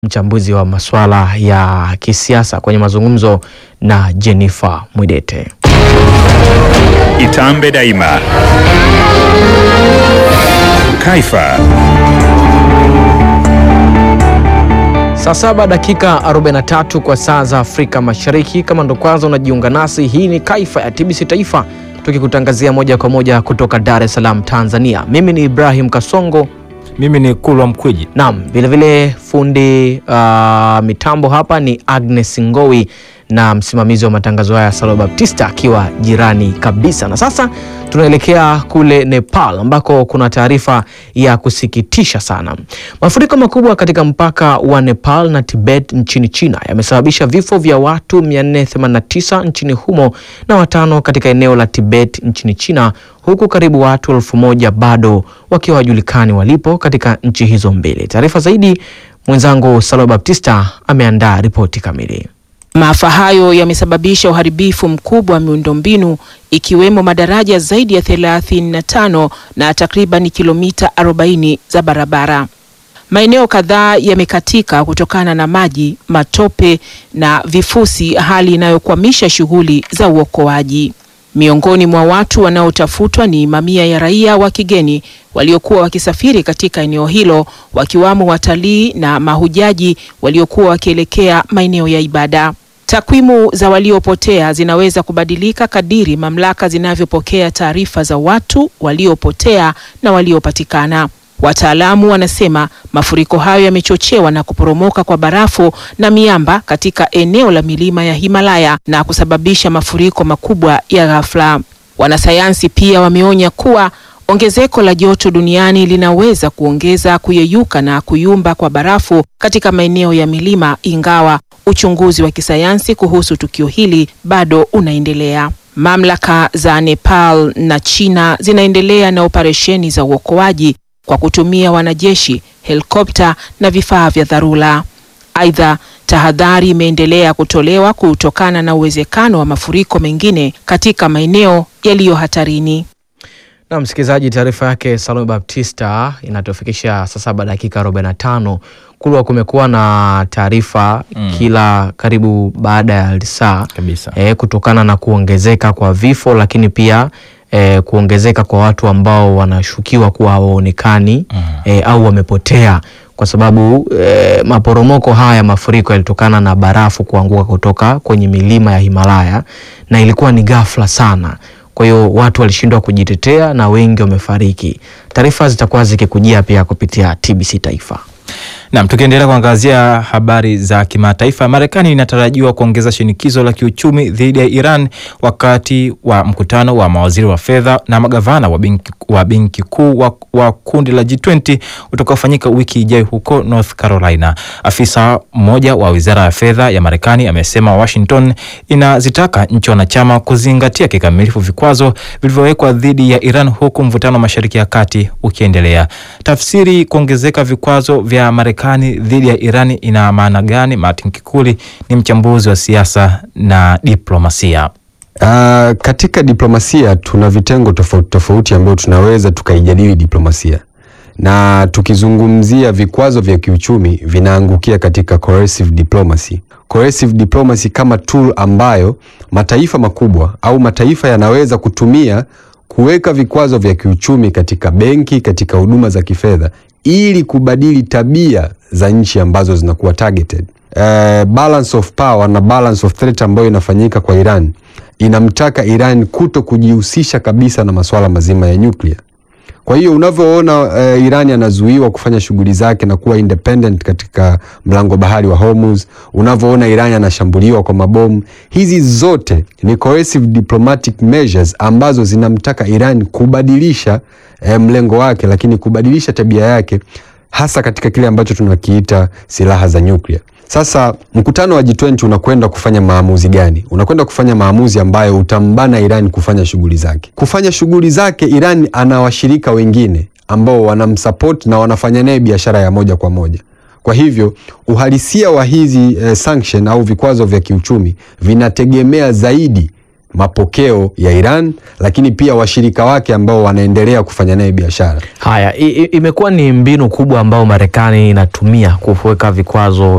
mchambuzi wa masuala ya kisiasa kwenye mazungumzo na Jennifer Mwidete. Itambe Daima, Kaifa. Saa saba dakika 43 kwa saa za Afrika Mashariki. Kama ndo kwanza unajiunga nasi, hii ni Kaifa ya TBC Taifa tukikutangazia moja kwa moja kutoka Dar es Salaam, Tanzania. Mimi ni Ibrahim Kasongo. Mimi ni Kulwa Mkwiji. Naam, vilevile fundi uh, mitambo hapa ni Agnes Ngowi na msimamizi wa matangazo haya Salo Baptista akiwa jirani kabisa. Na sasa tunaelekea kule Nepal ambako kuna taarifa ya kusikitisha sana. Mafuriko makubwa katika mpaka wa Nepal na Tibet nchini China yamesababisha vifo vya watu 489 nchini humo na watano katika eneo la Tibet nchini China huku karibu watu elfu moja bado wakiwa wajulikani walipo katika nchi hizo mbili. Taarifa zaidi mwenzangu Salo Baptista ameandaa ripoti kamili. Maafa hayo yamesababisha uharibifu mkubwa wa miundombinu ikiwemo madaraja zaidi ya 35 na takriban kilomita 40 za barabara. Maeneo kadhaa yamekatika kutokana na maji, matope na vifusi, hali inayokwamisha shughuli za uokoaji. Miongoni mwa watu wanaotafutwa ni mamia ya raia wa kigeni waliokuwa wakisafiri katika eneo hilo, wakiwamo watalii na mahujaji waliokuwa wakielekea maeneo ya ibada. Takwimu za waliopotea zinaweza kubadilika kadiri mamlaka zinavyopokea taarifa za watu waliopotea na waliopatikana. Wataalamu wanasema mafuriko hayo yamechochewa na kuporomoka kwa barafu na miamba katika eneo la milima ya Himalaya na kusababisha mafuriko makubwa ya ghafla. Wanasayansi pia wameonya kuwa ongezeko la joto duniani linaweza kuongeza kuyeyuka na kuyumba kwa barafu katika maeneo ya milima, ingawa uchunguzi wa kisayansi kuhusu tukio hili bado unaendelea. Mamlaka za Nepal na China zinaendelea na operesheni za uokoaji kwa kutumia wanajeshi, helikopta na vifaa vya dharura. Aidha, tahadhari imeendelea kutolewa kutokana na uwezekano wa mafuriko mengine katika maeneo yaliyo hatarini. Na msikilizaji, taarifa yake Salome Baptista inatufikisha saa saba dakika 45. Kulwa kumekuwa na taarifa Mm. kila karibu baada ya saa Kabisa. e, kutokana na kuongezeka kwa vifo, lakini pia e, kuongezeka kwa watu ambao wanashukiwa kuwa hawaonekani Mm. e, au wamepotea kwa sababu e, maporomoko haya ya mafuriko yalitokana na barafu kuanguka kutoka kwenye milima ya Himalaya na ilikuwa ni ghafla sana. Kwa hiyo watu walishindwa kujitetea na wengi wamefariki. Taarifa zitakuwa zikikujia pia kupitia TBC Taifa. Naam, tukiendelea kuangazia habari za kimataifa, Marekani inatarajiwa kuongeza shinikizo la kiuchumi dhidi ya Iran wakati wa mkutano wa mawaziri wa fedha na magavana wa benki wa benki kuu wa, wa kundi la G20 utakaofanyika wiki ijayo huko North Carolina. Afisa mmoja wa wizara ya fedha ya Marekani amesema Washington inazitaka nchi wanachama kuzingatia kikamilifu vikwazo vilivyowekwa dhidi ya Iran huku mvutano wa Mashariki ya Kati ukiendelea. Tafsiri kuongezeka vikwazo vya Marekani dhidi ya Iran ina maana gani? Martin Kikuli ni mchambuzi wa siasa na diplomasia. Uh, katika diplomasia tuna vitengo tofauti tofauti ambayo tunaweza tukaijadili diplomasia, na tukizungumzia vikwazo vya kiuchumi vinaangukia katika coercive diplomacy. Coercive diplomacy kama tool ambayo mataifa makubwa au mataifa yanaweza kutumia kuweka vikwazo vya kiuchumi katika benki, katika huduma za kifedha ili kubadili tabia za nchi ambazo zinakuwa targeted. Uh, balance of power na balance of threat ambayo inafanyika kwa Iran inamtaka Iran kuto kujihusisha kabisa na masuala mazima ya nyuklia. Kwa hiyo unavyoona uh, Iran anazuiwa kufanya shughuli zake na kuwa independent katika mlango bahari wa Hormuz, unavyoona Iran anashambuliwa kwa mabomu, hizi zote ni coercive diplomatic measures ambazo zinamtaka Iran kubadilisha eh, mlengo wake, lakini kubadilisha tabia yake hasa katika kile ambacho tunakiita silaha za nyuklia. Sasa mkutano wa G20 unakwenda kufanya maamuzi gani? Unakwenda kufanya maamuzi ambayo utambana Iran kufanya shughuli zake. Kufanya shughuli zake, Iran ana washirika wengine ambao wanamsupport na wanafanya naye biashara ya moja kwa moja. Kwa hivyo uhalisia wa hizi eh, sanction au vikwazo vya kiuchumi vinategemea zaidi mapokeo ya Iran, lakini pia washirika wake ambao wanaendelea kufanya naye biashara. Haya, i- i- imekuwa ni mbinu kubwa ambayo Marekani inatumia kuweka vikwazo